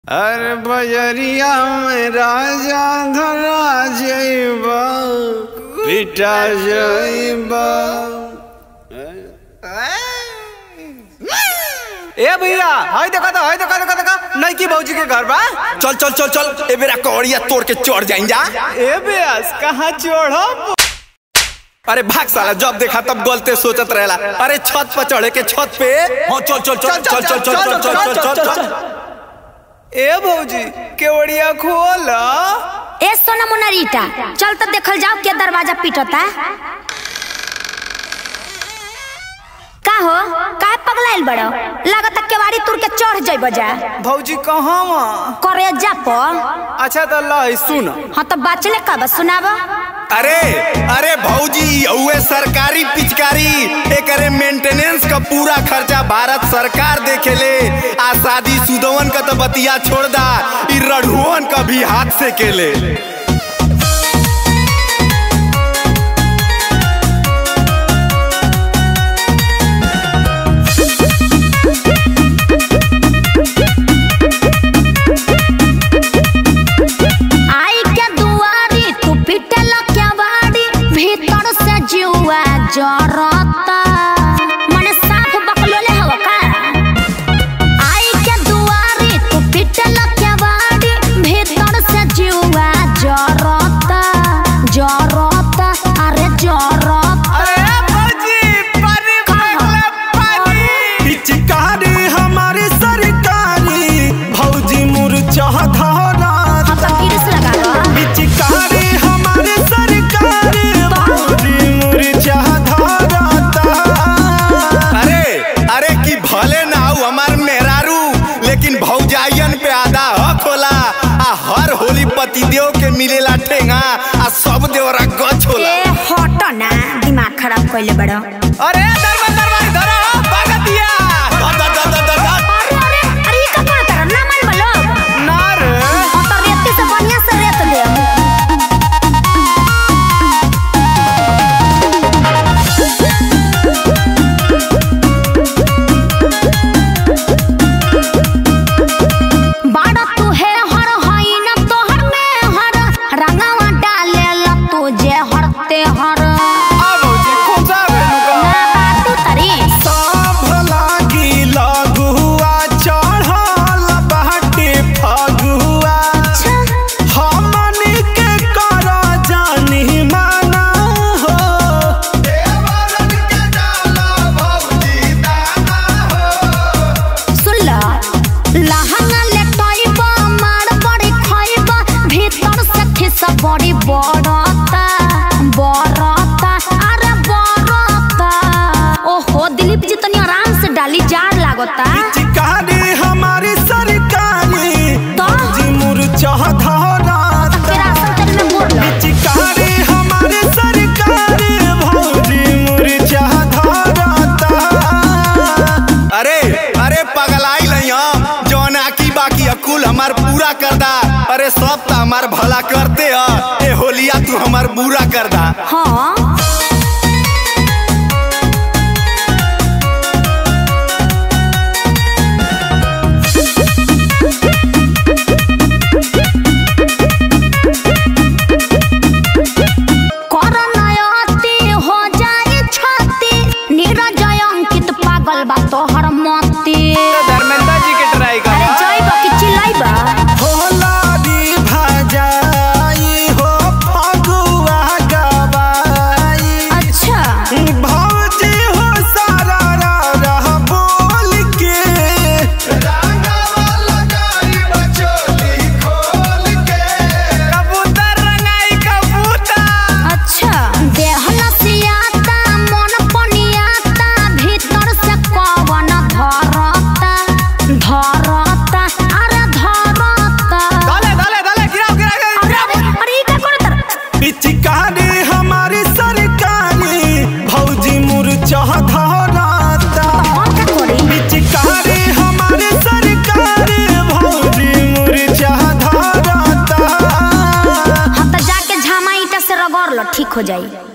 अरे बजरिया में राजा धरा जइबा पिटा जइबा ए भैया हाय देखा तो हाय देखा देखा देखा नईकी भौजी के घर बा चल चल चल चल ए बेरा कौड़िया तोड़ के चढ़ जाइन जा ए बेस कहाँ चढ़ब अरे भाग साला जब देखा तब गलते सोचत रहेला अरे छत पर चढ़े के छत पे हाँ चल चल चल चल चल चल चल चल चल चल चल ए भौजी केवड़िया खोल ए सोना मोना रीटा चल तो देखल जाओ के दरवाजा पीटता का हो काहे पगलाइल बड़ो लागत केवाड़ी तुर के चढ़ जइब जा भौजी कहाँ मा करे जा प अच्छा तो लाई सुन हाँ तो बाचले कब सुनाब अरे अरे भौजी उहे सरकारी पिचकारी एकरे मेंटेनेंस का पूरा खर्चा भारत सरकार देखेले आ शादी सुदवन का तो बतिया छोड़ दा ई रढ़ुअन का भी हाथ से केले आई के दुआरी तू पीटल केवाड़ी भीतर से जुआ जरता मने साफ बकलोले हवा का आई के दुआरी तू पीटल केवाड़ी भीतर से जुआ जरता जरता अरे जरता अरे भौजी पानी मांगले पानी पिचकारी हमारी सरकारी भौजी मुरझा धरा हम तो किरस लगा रहा पिचकारी हमारे सरकारी भौजी मुरझा धराता अरे अरे की भले ना हो हमार मेहरारू लेकिन भौजाइयन पे आधा हक होला आ हर होली पतिदेव के मिलेला ठेंगा आ सब देवरा गछ होला ए हट ना दिमाग खराब कइले बड़ो अरे दरबार दरबार धरा भगतिया दा, दा, दा, दा, दा, दा। अरे अरे अरे ये का करत रहा ना मन बलो ना रे हम तो रेती से बढ़िया से रेत ले बाड़ा तू है हर हई न तोहर में हर रंगवा डाले ला तू जे हरते हर आ भौजी खोसा बेनुका ना बाटू तरी सब लागी लघुआ चढ़ल बाटे फगुआ हमनी के कर जानी माना हो सुन ला लहंगा ले टइबा मार बड़ी खइबा भीतर से खिस बड़ी बड़ता बड़ता अरे बड़ता ओहो दिलीप जी तनी आराम से डाली जार लागता चिकारी हमारी सरकारी तो जी मुरझा धराता फिर आसन तेल में मोड़ लो चिकारी हमारी सरकारी भौजी मुरझा धराता अरे अरे पगलाई नहीं हम जौन आकी बाकी अकुल हमार पूरा कर दा अरे सब तो हमार भला करते ह ए होलिया तू हमार बुरा कर दा हाँ करनयति हो जाए छति नीरजय अंकित पागल बा तोहर मति धर्मेंद्र जी के ट्राई कर अरे जइब कि चिल्लाइबा होलारी भजाई हो फगुआ गवाई अच्छा भौजी हो सारा रा रहा बोल के कबूतर रंगाई कबूतर अच्छा देह लसियाता मन पनियाता भीतर से कवन धरता धरता अरे धरता डाले डाले डाले गिराओ गिराओ अरे अरे अरे ई का करत पिचकारी हमारी सरकारी भौजी मुरझा धराता हम का करी पिचकारी हमारी सरकारी भौजी मुरझा धराता हम तो जाके झामा ईटा से रगड़ लो ठीक हो जाई